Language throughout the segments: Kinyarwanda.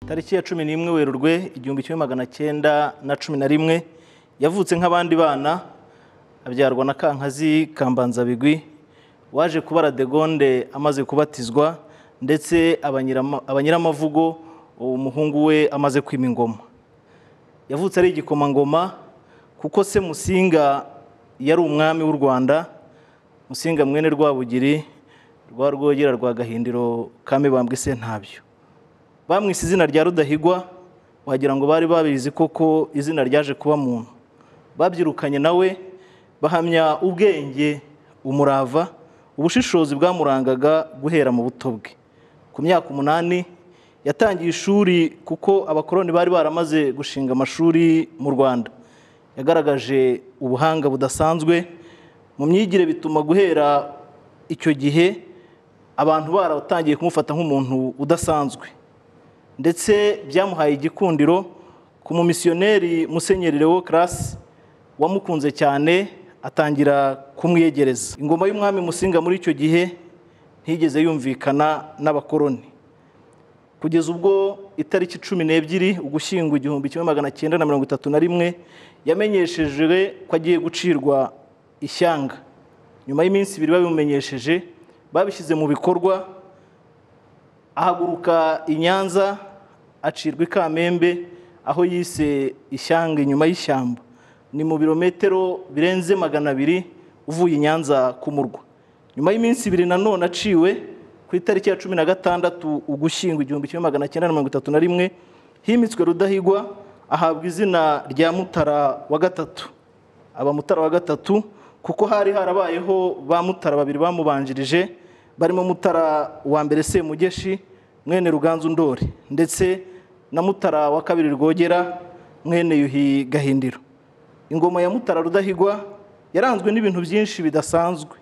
tariki ya cumi n'imwe werurwe igihumbi kimwe magana cyenda na cumi na rimwe yavutse nk'abandi bana abyarwa na kankazi kambanzabigwi waje kubara degonde amaze kubatizwa ndetse abanyirama- abanyiramavugo umuhungu we amaze kwima ingoma yavutse ari igikomangoma kuko se musinga yari umwami w'u rwanda musinga mwene rwabugiri rwa rwogera rwa gahindiro ka mibambwe sentabyo bamwise izina rya rudahigwa wagira ngo bari babizi koko izina ryaje kuba muntu babyirukanye nawe bahamya ubwenge umurava ubushishozi bwamurangaga guhera mu buto bwe ku myaka umunani yatangiye ishuri kuko abakoloni bari baramaze gushinga amashuri mu rwanda yagaragaje ubuhanga budasanzwe mu myigire bituma guhera icyo gihe abantu baratangiye kumufata nk'umuntu udasanzwe ndetse byamuhaye igikundiro ku mumisiyoneri musenyeri Leo karasi wamukunze cyane atangira kumwiyegereza ingoma y'umwami musinga muri icyo gihe ntigeze yumvikana n'abakoroni kugeza ubwo itariki cumi n'ebyiri ugushyingo igihumbi kimwe magana cyenda na mirongo itatu na rimwe yamenyeshejwe ko agiye gucirwa ishyanga nyuma y'iminsi ibiri babimumenyesheje babishyize mu bikorwa ahaguruka i Nyanza acirwa i Kamembe aho yise ishyanga inyuma y'ishyamba ni mu birometero birenze magana abiri uvuye i Nyanza ku murwa nyuma y'iminsi ibiri nanone aciwe ku itariki ya cumi na gatandatu ugushyingo igihumbi kimwe magana cyenda na mirongo itatu na rimwe himitswe Rudahigwa ahabwa izina rya Mutara wa gatatu aba Mutara wa gatatu kuko hari harabayeho ba Mutara babiri bamubanjirije barimo Mutara wa mbere Semugeshi mwene Ruganzu Ndori ndetse na Mutara wa kabiri Rwogera mwene Yuhi Gahindiro ingoma ya Mutara Rudahigwa yaranzwe n'ibintu byinshi bidasanzwe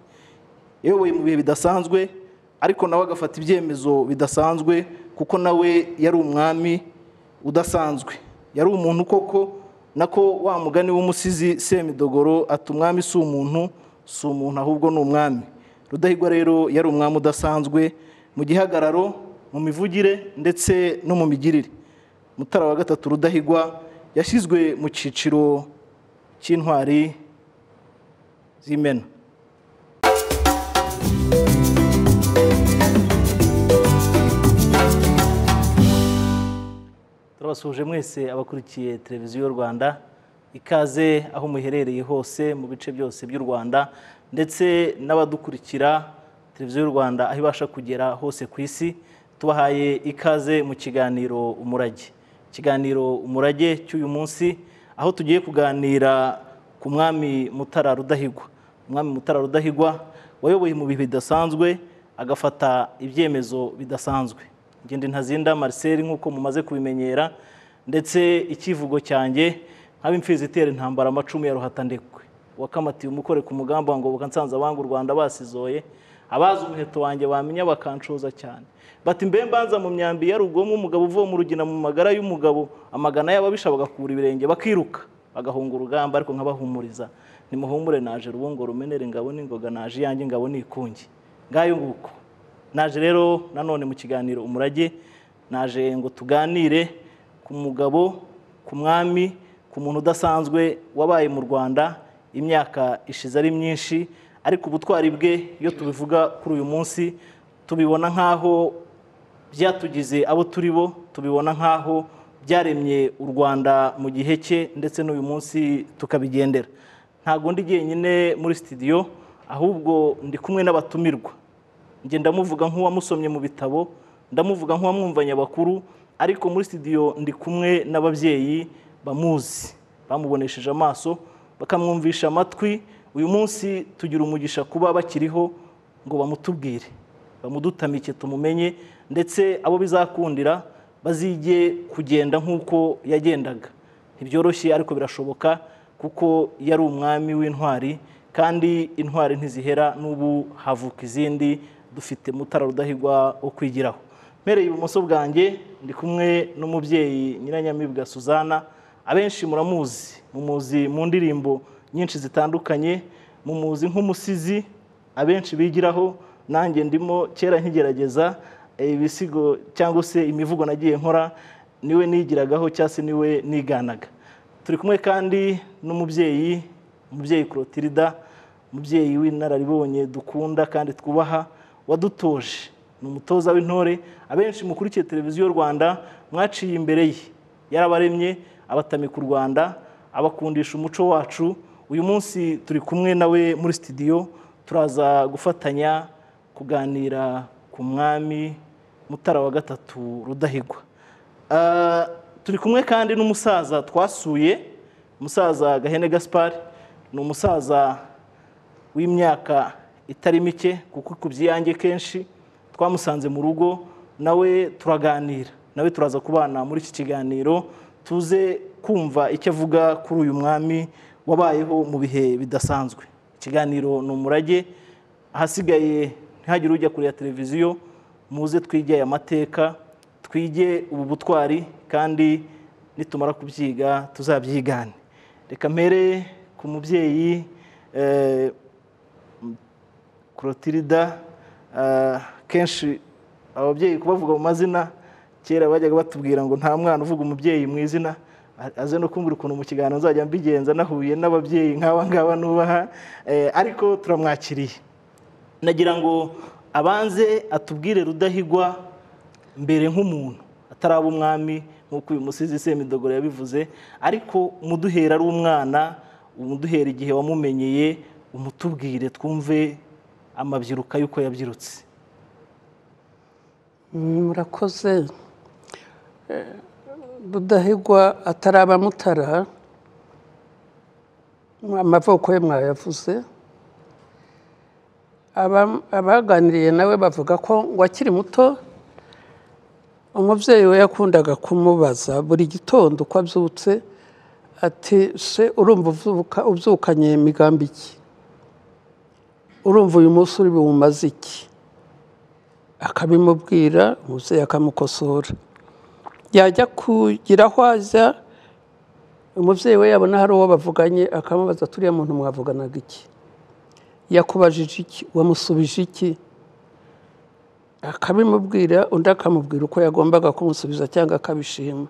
yayoboye mu bihe bidasanzwe ariko nawe agafata ibyemezo bidasanzwe kuko nawe yari umwami udasanzwe yari umuntu koko nako wa mugani w'umusizi semidogoro ati umwami si umuntu si umuntu ahubwo ni umwami rudahigwa rero yari umwami udasanzwe mu gihagararo mu mivugire ndetse no mu migirire mutara wa gatatu rudahigwa yashyizwe mu cyiciro cy'intwari z'imena turabasuhuje mwese abakurikiye televiziyo y'u rwanda ikaze aho muherereye hose mu bice byose by'u rwanda ndetse n'abadukurikira televiziyo y'u rwanda aho ibasha kugera hose ku isi tubahaye ikaze mu kiganiro umurage ikiganiro umurage cy'uyu munsi aho tugiye kuganira ku mwami mutara rudahigwa umwami mutara rudahigwa wayoboye mu bihe bidasanzwe agafata ibyemezo bidasanzwe ngende ntazinda Marcel nk'uko mumaze kubimenyera ndetse icyivugo cyanjye nk'ab'imfizi itera intambara amacumu ya ruhatandekwe wakamatiye umukore ku mugamba ngo nsanze abanga u Rwanda basizoye abazi umuheto wanjye bamenya bakanshoza cyane bati mbe mbanza mu myambi ya rugomwa umugabo uvuye mu rugina mu magara y'umugabo amagana y'ababisha bagakura ibirenge bakiruka bagahunga urugamba ariko nkabahumuriza nimuhumure naje rubungo rumenere ngabo n'ingoga naje iyanjye ingabo n'ikungi ngayo nguko naje rero nanone mu kiganiro umurage naje ngo tuganire ku mugabo ku mwami ku muntu udasanzwe wabaye mu rwanda imyaka ishize ari myinshi ariko ubutwari bwe iyo tubivuga kuri uyu munsi tubibona nk'aho byatugize abo turi bo tubibona nk'aho byaremye u rwanda mu gihe cye ndetse n'uyu munsi tukabigendera ntabwo ndi jyenyine muri sitidiyo ahubwo ndi kumwe n'abatumirwa njye ndamuvuga nk'uwamusomye mu bitabo ndamuvuga nk'uwamwumvanye abakuru ariko muri sitidiyo ndi kumwe n'ababyeyi bamuzi bamubonesheje amaso bakamwumvisha amatwi uyu munsi tugira umugisha kuba bakiriho ngo bamutubwire bamudutamike tumumenye ndetse abo bizakundira bazige kugenda nk'uko yagendaga ntibyoroshye ariko birashoboka kuko yari umwami w'intwari kandi intwari ntizihera n'ubu havuka izindi dufite mutara rudahigwa wo kwigiraho mpereye ibumoso bwanjye ndi kumwe n'umubyeyi nyiranyamibwa suzana abenshi muramuzi mumuzi mu ndirimbo nyinshi zitandukanye mumuzi nk'umusizi abenshi bigiraho nanjye ndimo kera nkigerageza eh, ibisigo cyangwa se imivugo nagiye nkora niwe nigiragaho cyangwa se niwe niganaga turi kumwe kandi n'umubyeyi umubyeyi Clotilda umubyeyi w'inararibonye dukunda kandi twubaha wadutoje ni umutoza w'intore abenshi mukurikiye televiziyo rwanda mwaciye imbere ye yarabaremye abatamika u rwanda abakundisha umuco wacu uyu munsi turi kumwe nawe muri sitidiyo turaza gufatanya kuganira ku mwami mutara wa gatatu rudahigwa Ah, turi kumwe kandi n'umusaza twasuye umusaza gahene gaspari ni umusaza w'imyaka itari mike kuko ikubye iyanjye kenshi twamusanze mu rugo nawe turaganira nawe turaza kubana muri iki kiganiro tuze kumva icyo avuga kuri uyu mwami wabayeho mu bihe bidasanzwe ikiganiro ni umurage ahasigaye ntihagire ujya kureba televiziyo muze twige aya mateka twige ubu butwari kandi nitumara kubyiga tuzabyigane reka mpere ku mubyeyi eh, Clotilda ah, kenshi ababyeyi kubavuga mu mazina kera bajyaga batubwira ngo nta mwana uvuga umubyeyi mu izina A- aze no kumbwira ukuntu mu kiganiro nzajya mbigenza nahuye n'ababyeyi nk'aba ngaba nubaha eh, ariko turamwakiriye nagira ngo abanze atubwire rudahigwa mbere nk'umuntu ataraba umwami nk'uko uyu musizi semidogoro yabivuze ariko umuduhera ari umwana umuduhera igihe wamumenyeye umutubwire twumve amabyiruka y'uko yabyirutse murakoze Eh, rudahigwa ataraba mutara amavoko ye mwayavuze Aba- abaganiriye nawe bavuga ko ngo akiri muto umubyeyi we yakundaga kumubaza buri gitondo uko abyutse ati se urumva uvuka ubyukanye imigambi iki urumva uyu munsi uri buwumaze iki akabimubwira umubyeyi akamukosora yajya kugira aho ajya umubyeyi we yabona hari uwo bavuganye akamubaza turiya muntu mwavuganaga iki yakubajije iki wamusubije iki akabimubwira undi akamubwira uko yagombaga kumusubiza cyangwa akabishima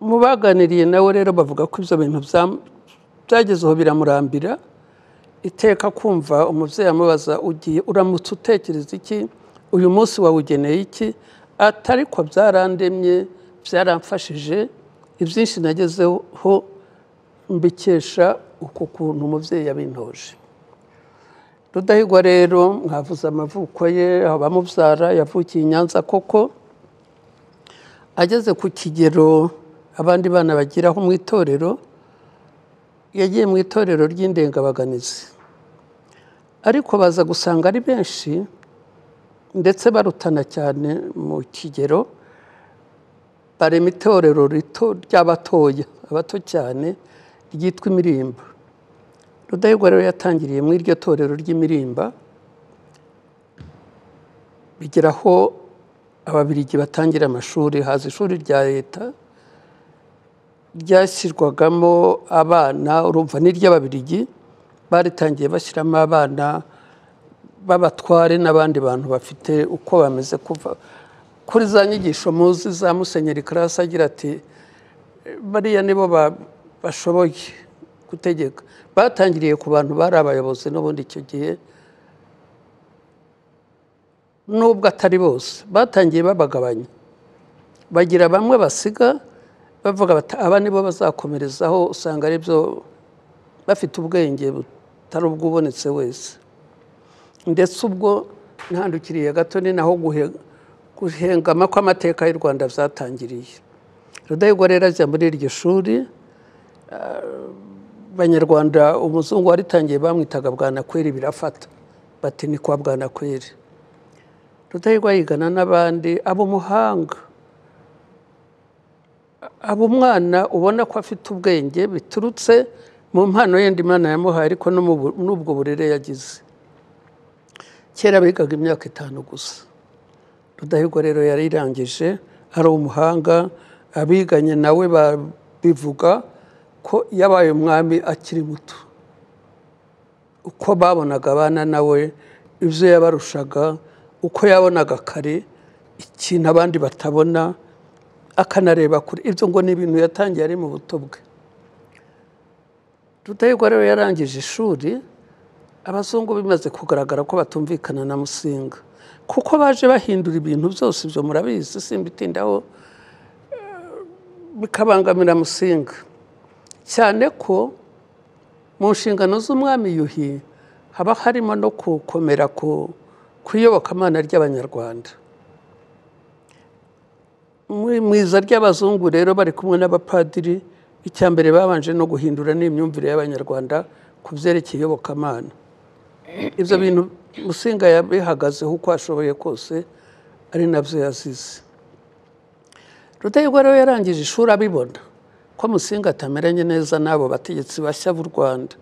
mu baganiriye nawe rero bavuga ko ibyo bintu bya- byagezeho biramurambira iteka kumva umubyeyi amubaza ugiye uramutse utekereza iki uyu munsi wawugeneye iki ati ariko byarandemye byaramfashije ibyinshi nagezeho mbikesha uko kuntu umubyeyi yabintoje rudahigwa rero mwavuze amavuko ye abamubyara yavukiye i nyanza koko ageze ku kigero abandi bana bageraho mu itorero yagiye mu itorero ry'indengabaganizi ariko baza gusanga ari benshi ndetse barutana cyane mu kigero barema itorero rito ry'abatoya abato cyane ryitwa imirimba rudahigwa rero yatangiriye mu iryo torero ry'imirimba bigera aho ababirigi batangira amashuri haza ishuri rya leta ryashyirwagamo abana urumva n'iry'ababirigi baritangiye bashyiramo abana b'abatware n'abandi bantu bafite uko bameze kuva kuri za nyigisho muzi za musenyeri karasi agira ati bariya nibo ba- bashoboye gutegeka batangiriye ku bantu bari abayobozi n'ubundi icyo gihe nubwo atari bose batangiye babagabanya bagira bamwe basiga bavuga bati aba nibo bazakomerezaho usanga ari byo bafite ubwenge butari ubw'ubonetse wese ndetse ubwo ntandukiriye gato ni naho guhe- guhengama kw'amateka y'u rwanda byatangiriye rudahigwa rero ajya muri iryo shuri abanyarwanda umuzungu waritangiye bamwitaga bwanakweri birafata bati ni kwa bwanakweri rudahigwa yigana n'abandi aba umuhanga aba umwana ubona ko afite ubwenge biturutse mu mpano yenda imana yamuhaye ariko no mu bu- n'ubwo burere yagize kera bigaga imyaka itanu gusa rudahigwa rero yarirangije ari umuhanga abiganye nawe ba- bivuga ko yabaye umwami akiri muto uko babonaga abana nawe ibyo yabarushaga uko yabonaga kare ikintu abandi batabona akanareba kure ibyo ngo ni ibintu yatangiye ari mu buto bwe rudahigwa rero yarangije ishuri abazungu bimaze kugaragara ko batumvikana na musinga kuko baje bahindura ibintu byose ibyo murabizi simbitindaho bikabangamira musinga cyane ko mu nshingano z'umwami yuhi haba harimo no gukomera ku iyobokamana ry'abanyarwanda mu iza ry'abazungu rero bari kumwe n'abapadiri icya mbere babanje no guhindura n'imyumvire y'abanyarwanda ku byerekeye iyobokamana ibyo bintu musinga yabihagazeho uko ashoboye kose ari nabyo yazize rudahigwa rero yarangije ishuri abibona ko musinga atameranye neza n'abo bategetsi bashya b'u rwanda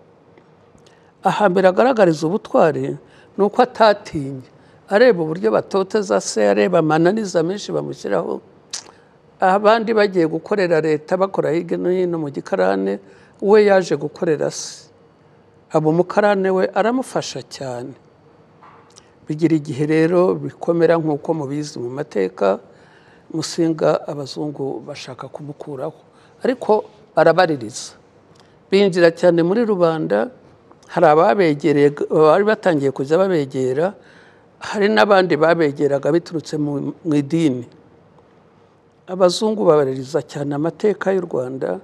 ahambere agaragariza ubutwari ni uko atatinye areba uburyo batoteza se areba amananiza menshi bamushyiraho abandi bagiye gukorera leta bakora hirya no hino mu gikarane we yaje gukorera se abo umukarane we aramufasha cyane bigira igihe rero bikomera nk'uko mubizi mu mateka musinga abazungu bashaka kumukuraho ariko arabaririza binjira cyane muri rubanda hari ababegereye bari batangiye kujya babegera hari n'abandi babegeraga biturutse mu idini abazungu babaririza cyane amateka y'u rwanda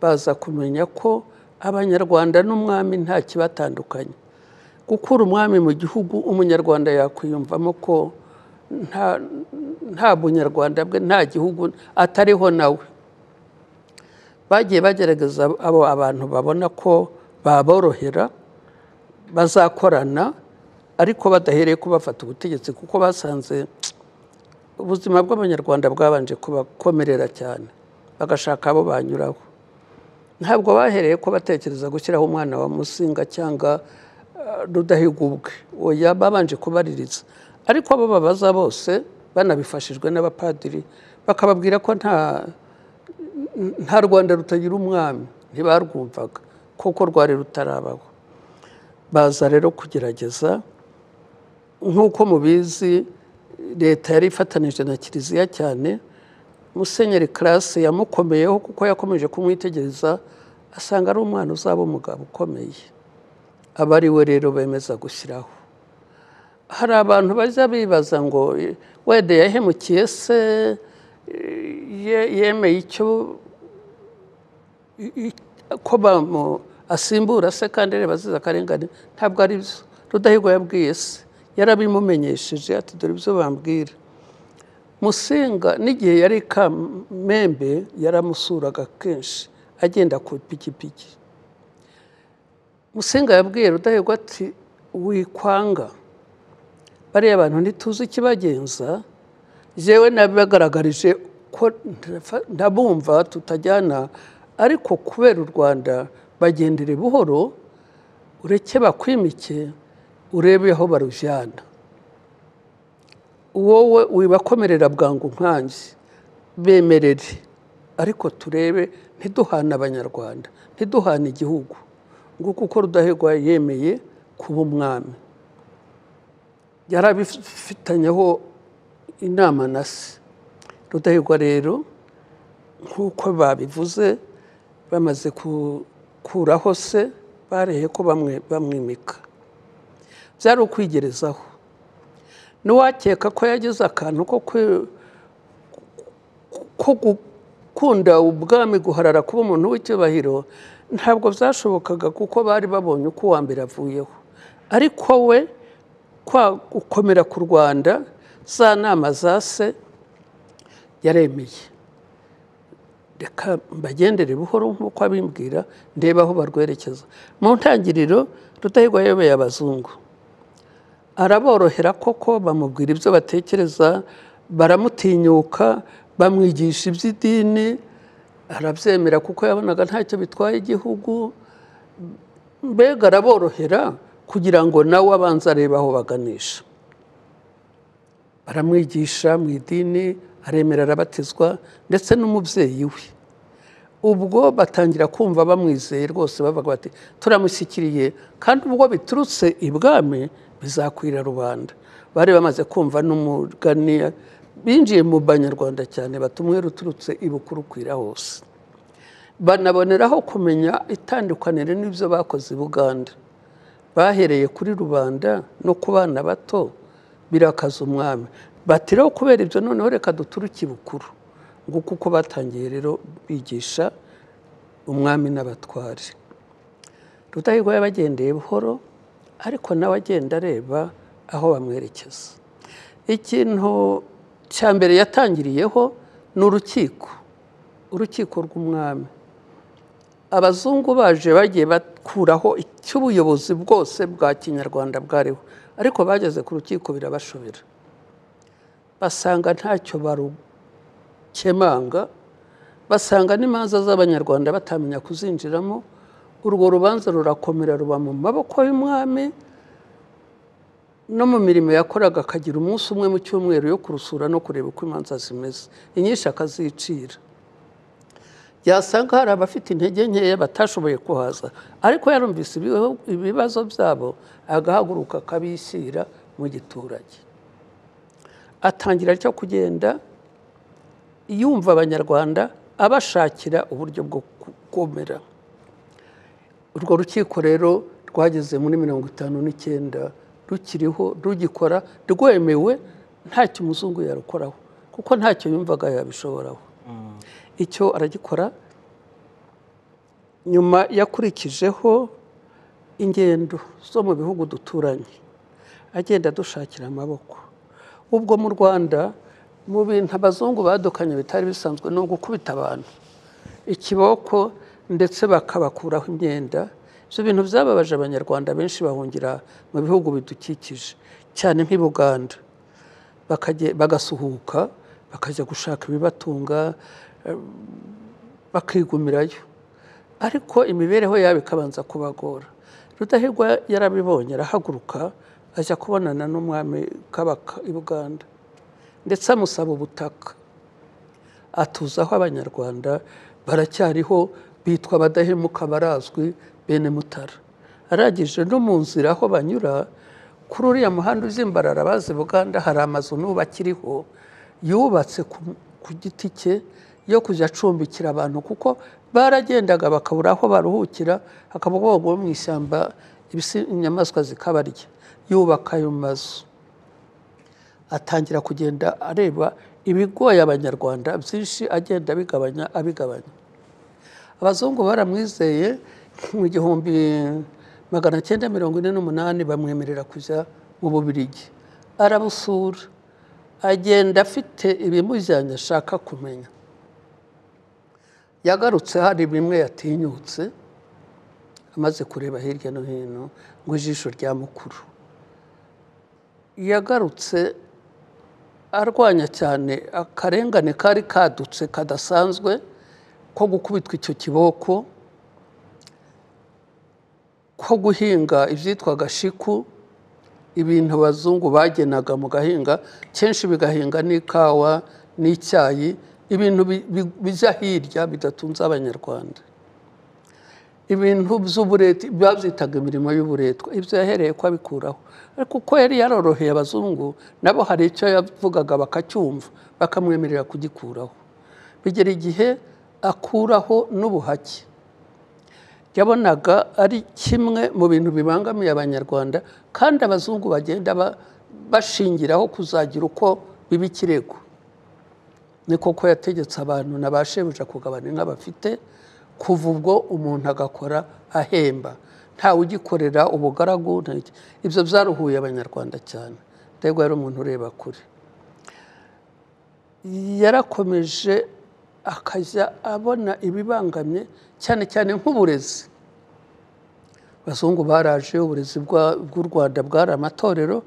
baza kumenya ko abanyarwanda n'umwami nta kibatandukanye gukura umwami mu gihugu umunyarwanda yakwiyumvamo ko nta nta bunyarwanda bwe nta gihugu atariho nawe bagiye bagerageza abo abantu babona ko baborohera bazakorana ariko badahereye ko bafata ubutegetsi kuko basanze ubuzima bw'abanyarwanda bwabanje kubakomerera cyane bagashaka abo banyuraho ntabwo bahereye ko batekereza gushyiraho umwana wa musinga cyangwa rudahigwa ubwe oya babanje kubaririza ariko abo babaza bose banabifashijwe n'abapadiri bakababwira ko nta nta rwanda rutagira umwami ntibarwumvaga kuko rwari rutarabaho baza rero kugerageza nk'uko mubizi leta yari ifatanije na kiliziya cyane musenyeri karase yamukomeyeho kuko yakomeje kumwitegereza asanga ari umwana uzaba umugabo ukomeye aba ari we rero bemeza gushyiraho hari abantu bajya bibaza ngo wede yahemukiye se yemeye icyo ko asimbura se kandi reba azize akarengane ntabwo ari byo rudahigwa yabwiye se yarabimumenyesheje ati dore ibyo bambwira musinga n'igihe yari i kamembe yaramusuraga kenshi agenda ku ipikipiki musinga yabwiye rudahigwa ati wikwanga bariya abantu ntituzi ikibagenza yewe nabibagaragarije ko ndabumva tutajyana ariko kubera u rwanda bagendere buhoro ureke bakwimike urebe aho barujyana wowe wibakomerera bwangu nkange bemerere ariko turebe ntiduhane abanyarwanda ntiduhane igihugu nguko uko rudahigwa yemeye kuba umwami yarabifitanyeho inama na se rudahigwa rero nk'uko babivuze bamaze gukuraho se bareye ko bamwimika byari ukwigerezaho ntiwakeka ko yagize akantu ko gukunda ubwami guharara kuba umuntu w'icyubahiro ntabwo byashobokaga kuko bari babonye uko uwa mbere avuyeho ariko we gukomera ku rwanda za nama za se yaremeye reka mbagendere buhoro nk'uko abimbwira ndeba aho barwerekeza mu ntangiriro rudahigwa yobeye abazungu araborohera koko bamubwira ibyo batekereza baramutinyuka bamwigisha iby'idini arabyemera kuko yabonaga ntacyo bitwaye igihugu mbega araborohera kugira ngo nawe abanze arebe aho baganisha baramwigisha mu idini aremera arabatizwa ndetse n'umubyeyi we ubwo batangira kumva bamwizeye rwose bavuga bati turamushyikiriye kandi ubwo biturutse ibwami bizakwira rubanda bari bamaze kumva n'umugani binjiye mu banyarwanda cyane batumwe ruturutse ibukuru kwira hose banaboneraho kumenya itandukaniro n'ibyo bakoze i buganda bahereye kuri rubanda no ku bana bato birakaza umwami batiraho kubera ibyo noneho reka duturuke ibukuru nguko uko batangiye rero bigisha umwami n'abatware rudahigwa yabagendeye buhoro ariko nawe agenda areba aho bamwerekeza ikintu cya mbere yatangiriyeho ni urukiko urukiko rw'umwami abazungu baje bagiye bakuraho icy'ubuyobozi bwose bwa kinyarwanda bwariho ariko bageze ku rukiko birabashobera basanga ntacyo barukemanga basanga n'imanza z'abanyarwanda batamenya kuzinjiramo urwo rubanza rurakomera ruba mu maboko y'umwami no mu mirimo yakoraga akagira umunsi umwe mu cyumweru yo kurusura no kureba uko imanza zimeze inyinshi akazicira yasanga hari abafite intege nkeya batashoboye kuhaza ariko yarumvise ibibazo byabo agahaguruka akabishyira mu giturage atangira cyo kugenda yumva abanyarwanda abashakira uburyo bwo gukomera urwo rukiko rero rwageze muri mirongo itanu n'icyenda rukiriho rugikora rwemewe ntacyo umuzungu yarukoraho kuko ntacyo yumvaga yabishoboraho icyo aragikora nyuma yakurikijeho ingendo zo mu bihugu duturanye agenda dushakira amaboko ubwo mu rwanda mu bintu abazungu badukanye bitari bisanzwe ni ugukubita abantu ikiboko ndetse bakabakuraho imyenda ibyo bintu byababaje abanyarwanda benshi bahungira mu bihugu bidukikije cyane nk'i Buganda bagasuhuka bakajya gushaka ibibatunga bakigumirayo ariko imibereho yabo ikabanza kubagora rudahigwa yarabibonye arahaguruka ajya kubonana n'umwami kabaka i buganda ndetse amusaba ubutaka atuzaho abanyarwanda baracyariho bitwa abadahemuka barazwi bene mutara arangije no mu nzira aho banyura kuri uriya muhanda uzimbarara bazi buganda hari amazu n'ubakiriho yubatse ku giti cye yo kujya acumbikira abantu kuko baragendaga bakabura aho baruhukira hakaba bogwa mu ishyamba inyamaswa zikabarya yubaka ayo mazu atangira kugenda areba ibigoye abanyarwanda byinshi agenda abigabanya abigabanya abazungu baramwizeye mu gihumbi magana cyenda mirongo ine n'umunani bamwemerera kujya mu bubirigi arabusura agenda afite ibimujyanye ashaka kumenya yagarutse hari bimwe yatinyutse amaze kureba hirya no hino ngo ijisho rya mukuru yagarutse arwanya cyane akarengane kari kadutse kadasanzwe ko gukubitwa icyo kiboko ko guhinga ibyitwaga shiku ibintu abazungu bagenaga mu gahinga kenshi bigahinga n'ikawa n'icyayi ibintu bijya hirya bidatunze abanyarwanda ibintu by'ubureti babyitaga imirimo y'uburetwa ibyo yahereye ko abikuraho ariko uko yari yaroroheye abazungu nabo hari icyo yavugaga bakacyumva bakamwemerera kugikuraho bigera igihe akuraho n'ubuhake yabonaga ari kimwe mu bintu bibangamiye abanyarwanda kandi abazungu bagenda bashingiraho kuzagira uko biba ikirego ni koko yategetse abantu na ba shebuja kugabana inka bafite kuva ubwo umuntu agakora ahemba ntawe ugikorera ubugaragu ibyo byaruhuye abanyarwanda cyane ndabwo yari umuntu ureba kure yarakomeje akajya abona ibibangamye cyane cyane nk'uburezi abazungu baraje uburezi bw'u rwanda bwari amatorero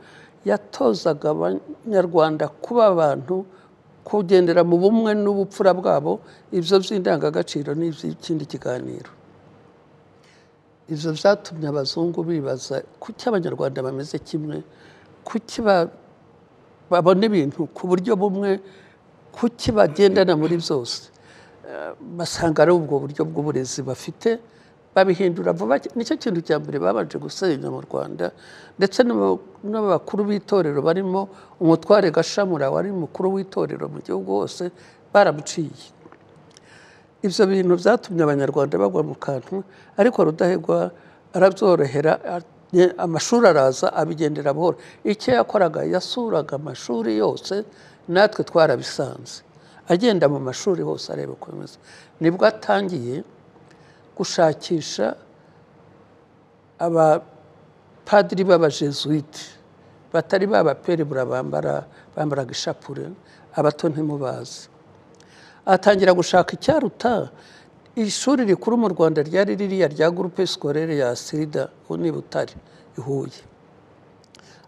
yatozaga abanyarwanda kuba abantu kugendera mu bumwe n'ubupfura bwabo ibyo by'indangagaciro ni iby'ikindi kiganiro ibyo byatumye abazungu bibaza kuki abanyarwanda bameze kimwe kuki babona ibintu ku buryo bumwe kuki bagendana muri byose basanga ari ubwo buryo bw'uburezi bafite babihindura vuba nicyo kintu cya mbere babanje gusenya mu rwanda ndetse n'abakuru b'itorero barimo umutware gashamura wari umukuru w'itorero mu gihugu hose baramuciye ibyo bintu byatumye abanyarwanda bagwa mu kantu ariko rudahigwa arabyorohera amashuri araza abigendera buhoro icyo yakoraga yasuraga amashuri yose natwe twarabisanze agenda mu mashuri hose areba uko bimeze nibwo atangiye gushakisha abapadiri b'abajesuwiti batari ba bapere bambara bambaraga ishapure abato ntimubazi atangira gushaka icyaruta ishuri rikuru mu rwanda ryari ririya rya gurupe sikorere ya sida ubu ni butare i huye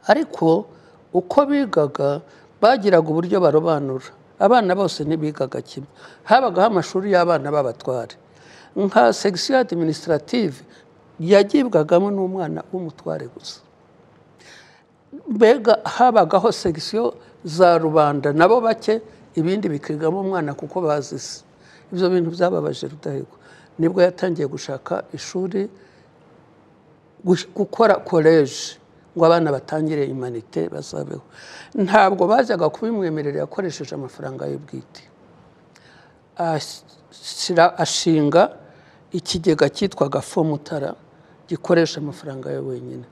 ariko uko bigaga bagiraga uburyo barobanura abana bose ntibigaga kimwe habagaho amashuri y'abana b'abatware nka segisiyo adiminisitirativu yagibwagamo n'umwana w'umutware gusa mbega habagaho segisiyo za rubanda nabo bake ibindi bikigamo umwana kuko bazise ibyo bintu byababaje rudahigwa nibwo yatangiye gushaka ishuri gukora koleji ngo abana batangire imanite bazabeho ntabwo bajyaga kubimwemerera yakoresheje amafaranga ye bwite ashinga ikigega cyitwaga fomutara gikoresha amafaranga ye wenyine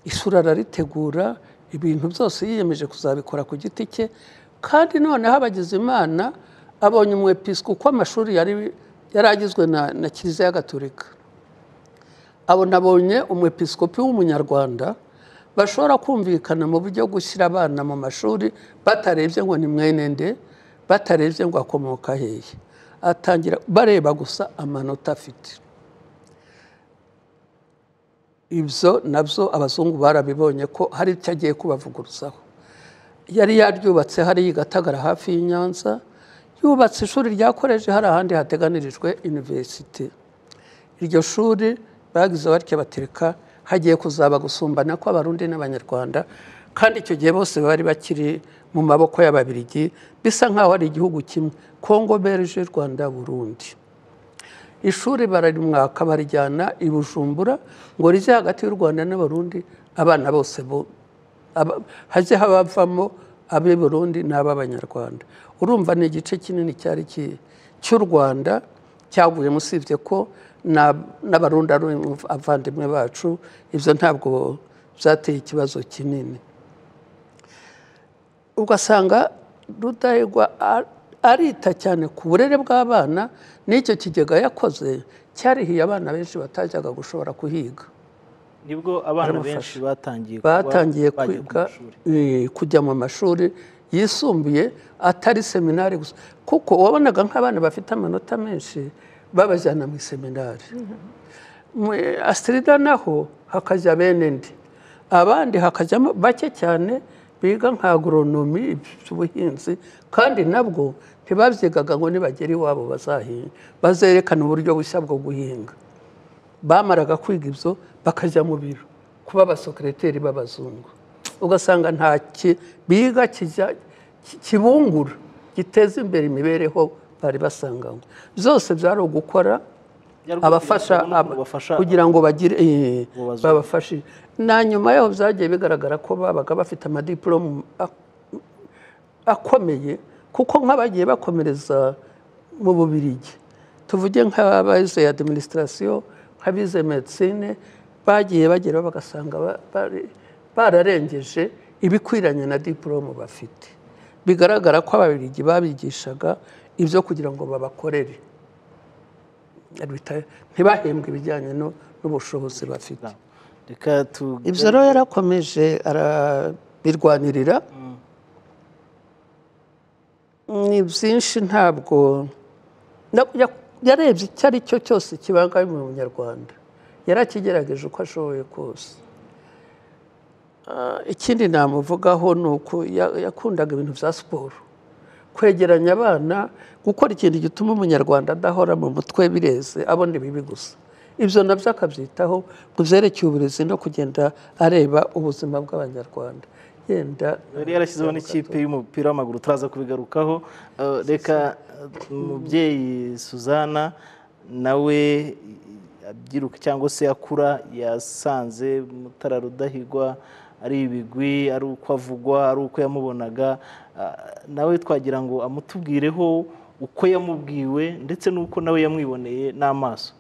isura araritegura ibintu byose yiyemeje kuzabikora ku giti cye kandi noneho imana abonye umwepisiko uko amashuri yari agizwe na kiliziya gatolika abona abonye umwepisikopi w'umunyarwanda bashobora kumvikana mu buryo bwo gushyira abana mu mashuri batarebye ngo ni mwenende batarebye ngo akomoka hehe atangira bareba gusa amanota afite ibyo nabyo abazungu barabibonye ko hari icyo agiye kubavuguruzaho yari yaryubatse hariya igatagara hafi y'inyanza yubatse ishuri ryakoreje hari ahandi hateganirijwe iniverisite iryo shuri bagize batya batereka hagiye kuzaba gusumbana kw'abarundi n'abanyarwanda kandi icyo gihe bose bari bakiri mu maboko y'ababirigi bisa nk'aho ari igihugu kimwe kongo berije rwanda burundi ishuri bararimwaka barijyana i bujumbura ngo rijye hagati y'u rwanda n'abarundi abana bose bo hajye habavamo ab'i burundi n'ab'abanyarwanda urumva ni igice kinini cyari cy'u rwanda cyaguyemo usibye ko n'abarundi ari abavandimwe bacu ibyo ntabwo byateye ikibazo kinini ugasanga rudahigwa arita cyane ku burere bw'abana n'icyo kigega yakoze cyarihiye abana benshi batajyaga gushobora kuhiga nibwo abana benshi batangiye batangiye kwiga kujya mu mashuri yisumbuye atari seminari gusa kuko wabonaga nk'abana bafite amanota menshi babajyana mu seminari asirida naho hakajya bene ndi abandi hakajyamo bake cyane biga nka agoronomi iby'ubuhinzi kandi nabwo ntibabyigaga ngo nibagera iwabo bazahinga bazerekana uburyo bushya bwo guhinga bamaraga kwiga ibyo bakajya mu biro kuba abasokereteri b'abazungu ugasanga nta biga kibungura giteza imbere imibereho bari basanganywe byose byari ugukora abafasha kugira ngo bagire babafashe na nyuma yaho byagiye bigaragara ko babaga bafite amadiporome akomeye kuko nk'abagiye bakomereza mu bubirigi tuvuge nk'abayize ya adiminisitirasiyo abize medisine bagiye bageraho bagasanga bararengeje ibikwiranye na diporome bafite bigaragara ko ababirigi babigishaga ibyo kugira ngo babakorere ntibahembwe ibijyanye n'ubushobozi bafite ibyo rero yarakomeje arabirwanirira ni byinshi ntabwo yarebye icyo ari cyo cyose kibangamiye mu munyarwanda yarakigerageje uko ashoboye kose ikindi namuvugaho ni uko yakundaga ibintu bya siporo kwegeranya abana gukora ikintu gituma umunyarwanda adahora mu mutwe bireze abona ibibi gusa ibyo nabyo akabyitaho ku byerekeye uburezi no kugenda areba ubuzima bw'abanyarwanda yenda yari yarashyizeho n'ikipe y'umupira w'amaguru turaza kubigarukaho reka umubyeyi suzana nawe abyiruka cyangwa se akura yasanze mutara rudahigwa ari ibigwi ari uko avugwa ari uko yamubonaga ah, nawe twagira ngo amutubwireho uko yamubwiwe ndetse n'uko nawe yamwiboneye n'amaso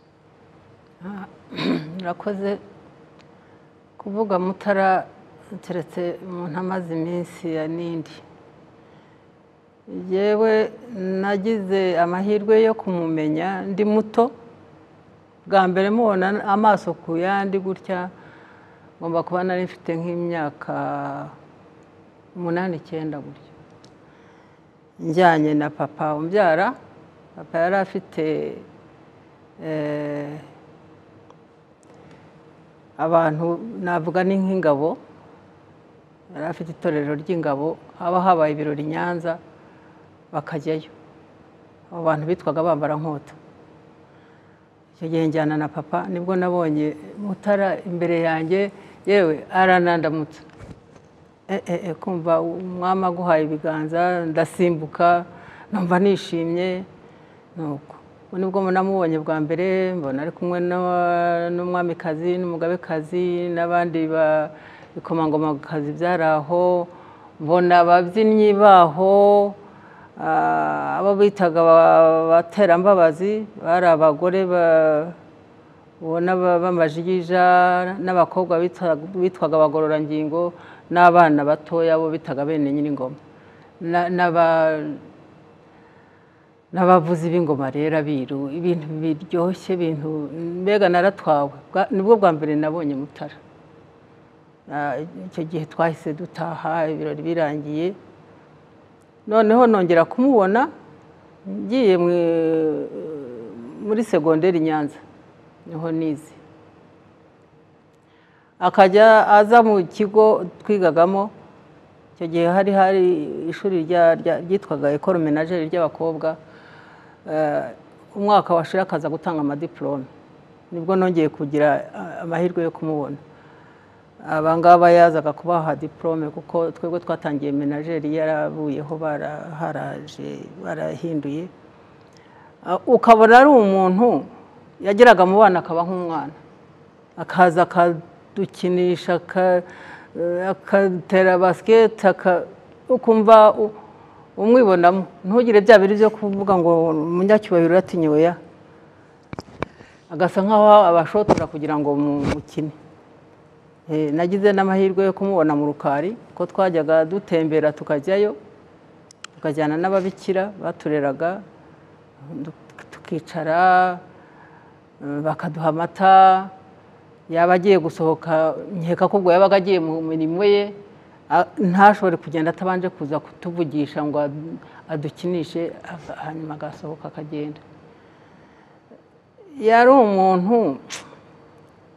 urakoze kuvuga mutara keretse umuntu amaze iminsi ya n'indi yewe nagize amahirwe yo kumumenya ndi muto bwa mbere mubona amaso ku yandi gutya ngomba kuba nari mfite nk'imyaka umunani icyenda gutya njyanye na papa umbyara papa yari afite eh, abantu navuga ni nk'ingabo yari afite itorero ry'ingabo haba habaye ibirori i nyanza bakajyayo abo bantu bitwaga bambara nkota icyo gihe njyana na papa nibwo nabonye mutara imbere yanjye yewe aranandamutsa Eh, eh, eh, kumva umwami aguhaye ibiganza ndasimbuka numva nishimye nuko ubu nibwo namubonye bwa mbere mbona ari kumwe n'awa- n'umwamikazi n'umugabekazi n'abandi ba- bikomangomakazi byari aho mbona ababyinnyi baho ah, abo bitaga aba- abaterambabazi bari abagore ba- ubona ba- b'amajigija n'abakobwa bita- bitwaga abagororangingo n'abana batoya bo bitaga bene nyir'ingoma Na- n'aba- n'abavuzi b'ingoma rero abiru ibintu biryoshye ibintu mbega naratwawe Bwa- nibwo bwa mbere nabonye mutara Na- icyo gihe twahise dutaha ibirori birangiye noneho nongera kumubona ngiye mu- muri segonderi i nyanza niho nize akajya aza mu kigo twigagamo icyo gihe hari hari ishuri rya- rya- ryitwaga ekoro menageri ry'abakobwa Eh, umwaka washira akaza gutanga amadiporome nibwo nongeye kugira ah, amahirwe yo kumubona abangaba yazaga kubaha diporome kuko twebwe twatangiye menageri yarabuyeho bara- haraje barahinduye Ah, ukabona ari umuntu yageraga mu bana akaba nk'umwana akaza akadukinisha aka- eh, akatera basiketi aka- ukumva u- umwibonamo ntugire bya biri byo kuvuga ngo umunyacyubahiro uratinyiwe ya agasa nk'aho abashotora kugira ngo mu- mukine Eh, nagize n'amahirwe yo kumubona mu rukari ko twajyaga dutembera tukajyayo tukajyana n'ababikira batureraga duk- tukicara eh, bakaduha amata yaba agiye gusohoka nkeka ko ubwo yabaga agiye mu mirimo ye a- ntashobore kugenda atabanje kuza kutuvugisha ngo ad- adukinishe aga- hanyuma agasohoka akagenda yari umuntu